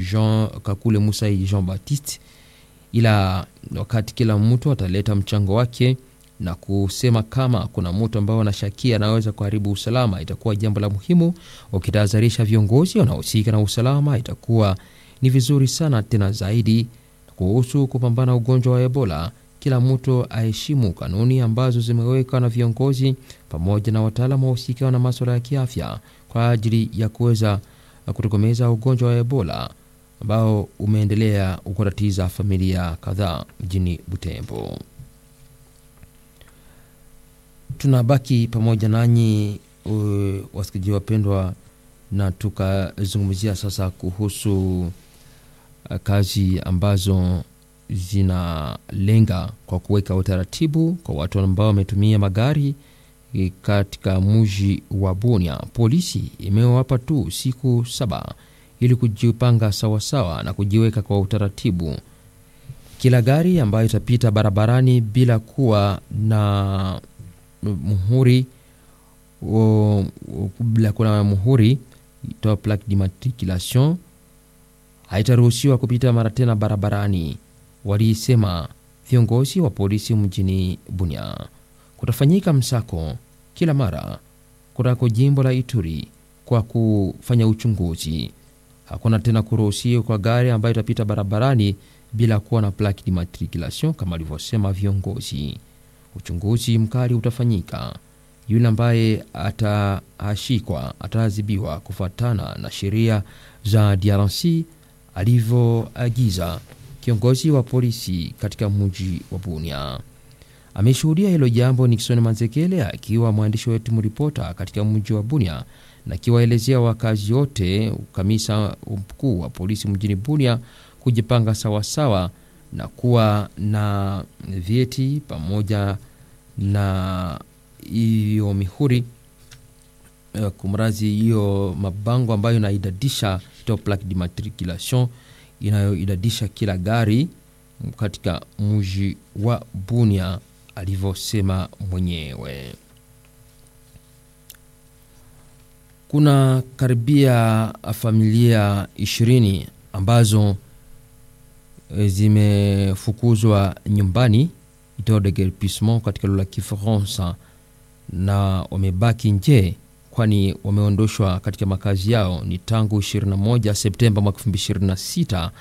Jean Kakule Musai Jean Baptiste, ila wakati kila mtu ataleta mchango wake na kusema kama kuna mtu ambao wanashakia anaweza kuharibu usalama, itakuwa jambo la muhimu. Ukitahadharisha viongozi wanaohusika na usalama, itakuwa ni vizuri sana tena zaidi. Kuhusu kupambana ugonjwa wa Ebola, kila mtu aheshimu kanuni ambazo zimewekwa na viongozi pamoja na wataalamu wahusika na maswala ya kiafya kwa ajili ya kuweza kutokomeza ugonjwa wa Ebola ambao umeendelea kutatiza familia kadhaa mjini Butembo. Tunabaki pamoja nanyi wasikilizaji wapendwa, na tukazungumzia sasa kuhusu kazi ambazo zinalenga kwa kuweka utaratibu kwa watu ambao wametumia magari katika mji wa Bunia. Polisi imewapa tu siku saba ili kujipanga sawasawa na kujiweka kwa utaratibu. Kila gari ambayo itapita barabarani bila kuwa na muhuri o, bila kuwa na muhuri itoa plaque d'immatriculation haitaruhusiwa kupita mara tena barabarani, walisema viongozi wa polisi mjini Bunia. Kutafanyika msako kila mara kunako jimbo la Ituri kwa kufanya uchunguzi. Hakuna tena kuruhusiwa kwa gari ambayo itapita barabarani bila kuwa na plaque d'immatriculation kama alivyosema viongozi. Uchunguzi mkali utafanyika. Yule ambaye atashikwa ataadhibiwa kufuatana na sheria za DRC alivyoagiza kiongozi wa polisi katika mji wa Bunia. Ameshuhudia hilo jambo Nixon Manzekele akiwa mwandishi wetu mripota katika mji wa Bunia na akiwaelezea wakazi wote, kamisa mkuu wa polisi mjini Bunia kujipanga sawasawa na kuwa na vyeti pamoja na hiyo mihuri kumrazi hiyo mabango ambayo inaidadisha to plaque d'immatriculation inayoidadisha kila gari katika mji wa Bunia alivyosema mwenyewe. Kuna karibia familia ishirini ambazo zimefukuzwa nyumbani itao de guerpissement katika lugha ya Kifaransa na wamebaki nje, kwani wameondoshwa katika makazi yao ni tangu 21 Septemba mwaka 2026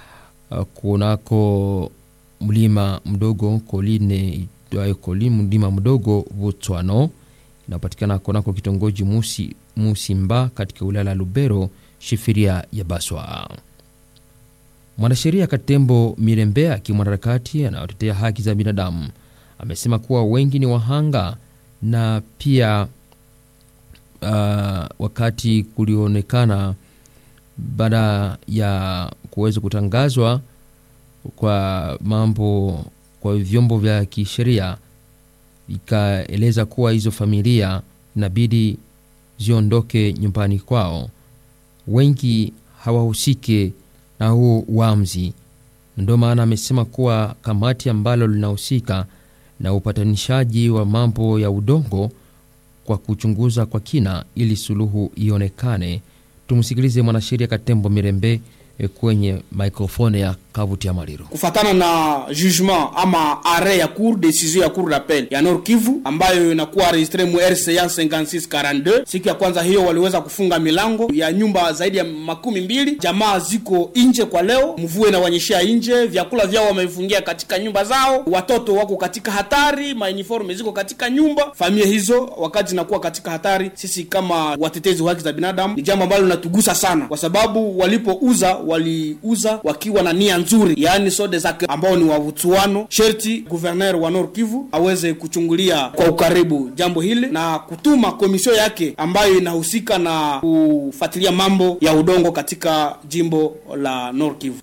kunako mlima mdogo Koline itwayo Koline, mlima mdogo Botswano inapatikana kunako kitongoji Musi, Musimba katika wilaya la Lubero, shifiria ya Baswa. Mwanasheria Katembo Mirembe akiwa mwanaharakati anayotetea haki za binadamu amesema kuwa wengi ni wahanga na pia uh, wakati kulionekana baada ya kuweza kutangazwa kwa mambo kwa vyombo vya kisheria ikaeleza kuwa hizo familia inabidi ziondoke nyumbani kwao, wengi hawahusike na huo uamuzi. Ndio maana amesema kuwa kamati ambalo linahusika na upatanishaji wa mambo ya udongo kwa kuchunguza kwa kina ili suluhu ionekane. Tumsikilize mwanasheria Katembo Mirembe kwenye microphone ya Kavuti ya Maliro. Kufatana na jugement ama arret ya cour decision ya cour d'appel ya Nord Kivu ambayo inakuwa registre mu RCA 5642, siku ya kwanza hiyo waliweza kufunga milango ya nyumba zaidi ya makumi mbili. Jamaa ziko nje kwa leo, mvua inawanyeshea nje, vyakula vyao wamevifungia katika nyumba zao, watoto wako katika hatari, mauniforme ziko katika nyumba. Familia hizo wakati zinakuwa katika hatari, sisi kama watetezi wa haki za binadamu ni jambo ambalo linatugusa sana, kwa sababu walipouza waliuza wakiwa na nia nzuri, yaani sode zake ambao ni wavutuano. Sherti guverner wa Nord Kivu aweze kuchungulia kwa ukaribu jambo hili na kutuma komisio yake ambayo inahusika na kufuatilia mambo ya udongo katika jimbo la Nord Kivu.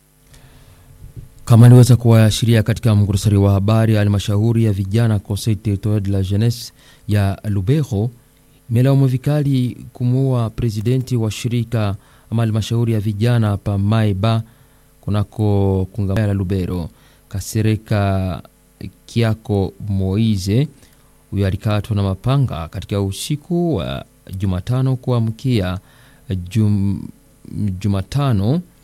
Kama aliweza kuwaashiria katika mkurasari wa habari, halmashauri ya vijana Conseil territorial de la jeunesse ya Lubero imelaumu vikali kumuua presidenti wa shirika ama halmashauri ya vijana pa Maiba kunako kungamano la Lubero, Kasereka Kiako Moize. Huyo alikatwa na mapanga katika usiku wa Jumatano kuamkia jum, Jumatano